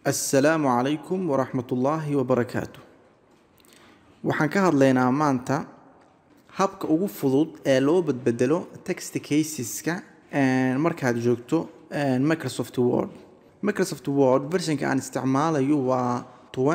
assalaamu calaykum waraxmatullaahi wabarakaatu waxaan ka hadlaynaa maanta habka ugu fudud ee loo badbedelo text caseska markaad joogto microsoft word microsoft word versionka aan isticmaalayo waa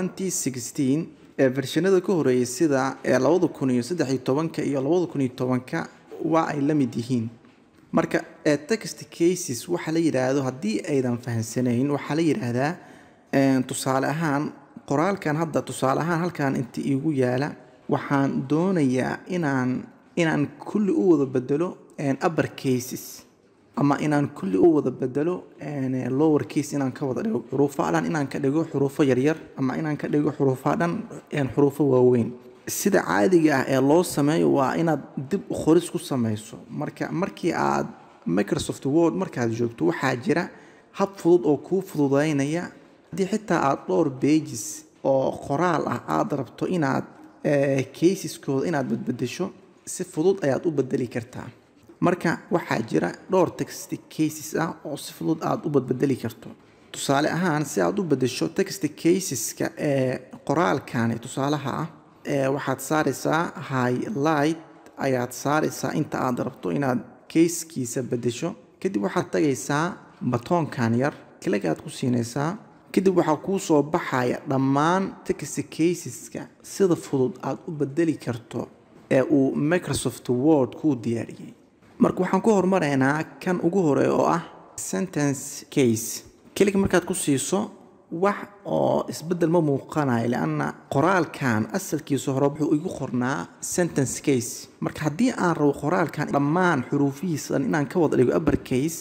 2016 ee vershanada ka horeeyay sida ee labada kun iyo saddex iyo tobanka iyo labada kun iyo tobanka waa ay la mid yihiin marka ee text cases waxa la yidhaahdo haddii aydan fahansanayn waxaa la yidhaahdaa tusaale ahaan qoraalkan hadda tusaale ahaan halkan inta iigu yaala waxaan doonayaa inaan inaan kulli u wada bedelo upper cases ama inaan kulli u wada bedelo lower case inaan ka wada dhigo xuruufaha dhan inaan ka dhigo xuruufo yaryar ama inaan ka dhigo xuruufaha dhan xuruufo waaweyn sida caadiga ah ee loo sameeyo waa inaad dib u qoris ku samayso marka markii aad microsoft word markaad joogto waxaa jira hab fudud oo kuu fududeynaya haddii xitaa aada dhowr bages oo qoraal ah aada rabto inaad caseskooda inaad badbedesho si fudud ayaad u bedeli kartaa marka waxaa jira dhowr text cases ah oo si fudud aada u badbedeli karto tusaale ahaan si aad u bedesho text caseska ee qoraalkani tusaalaha ah waxaad saaraysaa highlight ayaad saaraysaa inta aad rabto inaad casekiisa bedesho kadib waxaad tagaysaa batoonkan yar cligaad ku siinaysaa kadib waxaa kuu soo baxaya dhammaan text caseska sida fudud aad u bedeli karto ee uu microsoft word kuu diyaariyey marka waxaan ku hormaraynaa kan ugu horeeya oo ah sentence case kelig markaad ku siiso wax oo isbedel ma muuqanayo lianna qoraalkan asalkiisa hore wuxuu igu qornaa sentence case marka haddii aan rabo qoraalkan dhammaan xuruufihiisa dhan inaan ka wada dhigo upper case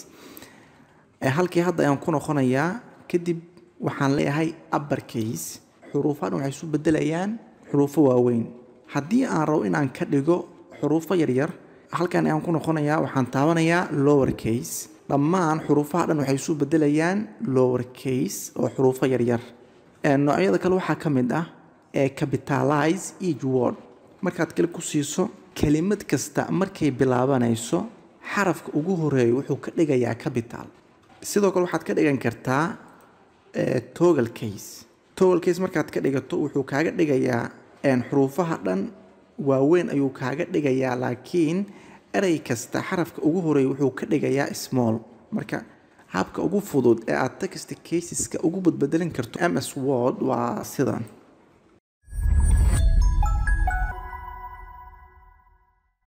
halkii hadda ayaan ku noqonayaa kadib waxaan leeyahay upper case xuruufaha dhan waxay isu bedelayaan xuruufo waaweyn haddii aan rabo inaan ka dhigo xuruufo yaryar halkan ayaan ku noqonayaa waxaan taabanayaa lower case dhammaan xuruufaha dhan waxay isu bedelayaan lower case oo xuruufo yaryar noocyada kale waxaa ka mid ah ee capitalize each word markaad kale ku siiso kelimad kasta markay bilaabanayso xarafka ugu horeeya wuxuu ka dhigayaa capital sidoo kale waxaad ka dhigan kartaa togal case togal case markaad ka dhigato wuxuu kaaga dhigayaa xuruufaha dhan waaweyn ayuu kaaga dhigayaa laakiin erey kasta xarafka ugu horeeya wuxuu ka dhigayaa small marka habka ugu fudud ee aad text caseska ugu badbedelin karto ms word waa sidan